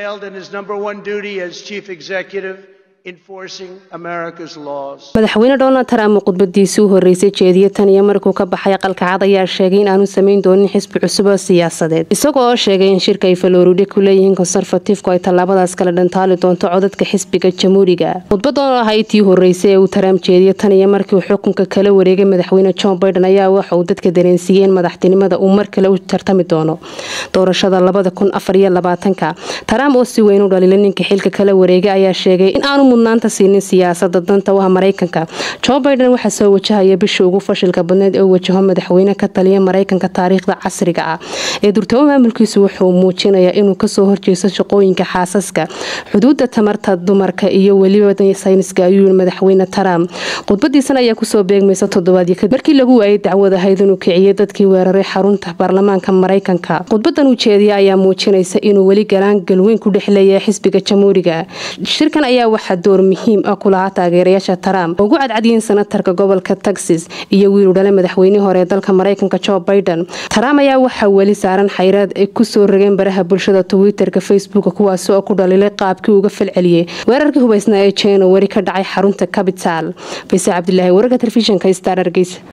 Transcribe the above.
failed in his number one duty as chief executive madaxweyne donald trump khudbadiisii u horeysay jeediye tan iyo markuu ka baxay aqalka cad ayaa sheegay in aanu samayn doonin xisbi cusub oo siyaasadeed isagoo oo sheegay in shirka ay faloride ku leeyihiin konserfatifku ay tallaabadaas kala dhantaali doonto codadka xisbiga jamhuuriga khudbadan oo ahayd tii horeysay ee uu trump jeediye tan iyo markii uu xukunka kala wareegay madaxweyne john biden ayaa waxa uu dadka dareensiiyey in madaxtinimada uu mar kale u tartami doono doorashada labada kun afar iyo labaatanka trump oo si weyn u dhaliilay ninka xilka kala wareegay ayaa sheegay in aanu mudnaanta siinin siyaasada danta u ah maraykanka jo biden waxaa soo wajahaya bishii ugu fashilka badneed ee wajaho madaxweyne ka taliya maraykanka taariikhda casriga ah ee durtamo maamulkiisu wuxuu muujinayaa inuu kasoo horjeesto shaqooyinka xaasaska xuduuda tamarta dumarka iyo weliba sayniska ayuu madaxweyne trump khudbadiisan ayaa kusoo beegmaysa toddobaadyo kadib markii lagu waayay dacwad ahayd inuu kiciyay dadkii weeraray xarunta baarlamaanka maraykanka khudbadan uu jeediya ayaa muujinaysa inuu weli galaan galweyn ku dhexleeya xisbiga jamhuuriga shirkan ayaa waxaa door muhiim ah ku lahaa taageerayaasha trump ugu cadcadyiin senatarka gobolka texas iyo wiilu dhale madaxweynihii hore ee dalka maraykanka jo biden trump ayaa waxaa weli saaran xayraad ay kusoo rogeen baraha bulshada twitterka facebook kuwaasi oo ku dhaliilay qaabkii uga falceliyey weerarkii hubaysnaa ee january ka dhacay xarunta capital fayse cabdilaahi wararka telefishinka star hargeysa